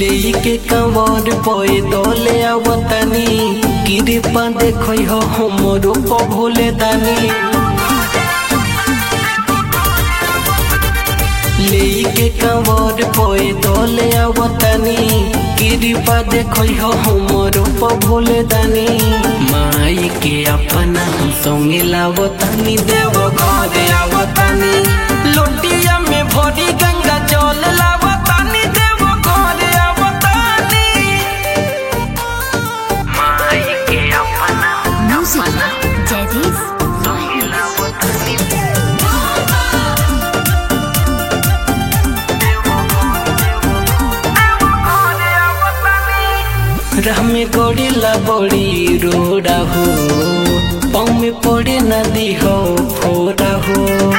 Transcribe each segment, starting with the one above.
लेके कंवर पए दले आवतनी कृपा देखो हो हमरो को भोले दानी लेके कंवर पए दले आवतनी कृपा देखो हो हमरो को भोले दानी माई के अपना हम संगे लावतनी देव घरे आवतनी लोटिया में भरी गंगा जल लावतनी देव घरे आवतनी माई के अपना Music Jadis संगे लावतनी राह में गड़ेला बड़ी रोड़ा हो पाँव में पड़े नदी हो फोड़ा हो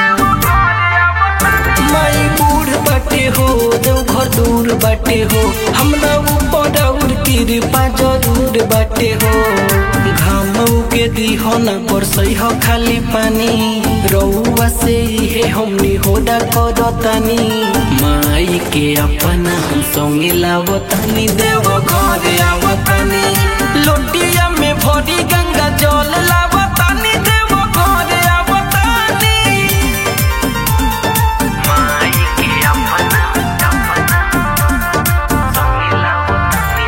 माई बूढ़ बाटे हो देव घर दूर बाटे हो हमरा ऊपर और कृपा जरूर बाटे हो घाम के दिहो न बरसई हो खाली पानी रउआ से हे हमनी होडा करतानी माई के अपना हम संगे लावतानी देव घरे आवतानी लोटिया में भरी गंगा जल लावतानी देव घरे आवतानी माई के अपना अपना संगे लावतानी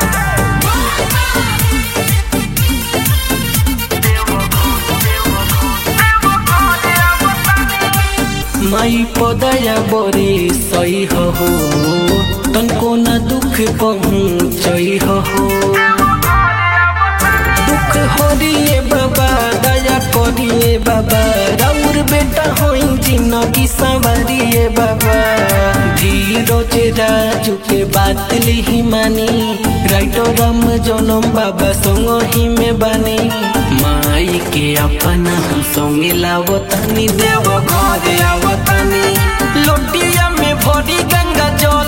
माई पदया बरे सही हो तनको न दुख पहुँचई हो दुख हरिए बाबा दया करिए बाबा राउर बेटा होई जिंदगी संवरिए बाबा धीरज राजू के बात लिही मानी राइटर राम जनम बाबा संग ही में बानी माई के अपना हम संगे लावतानी देव घरे आवतानी लोटिया में भरी गंगा जल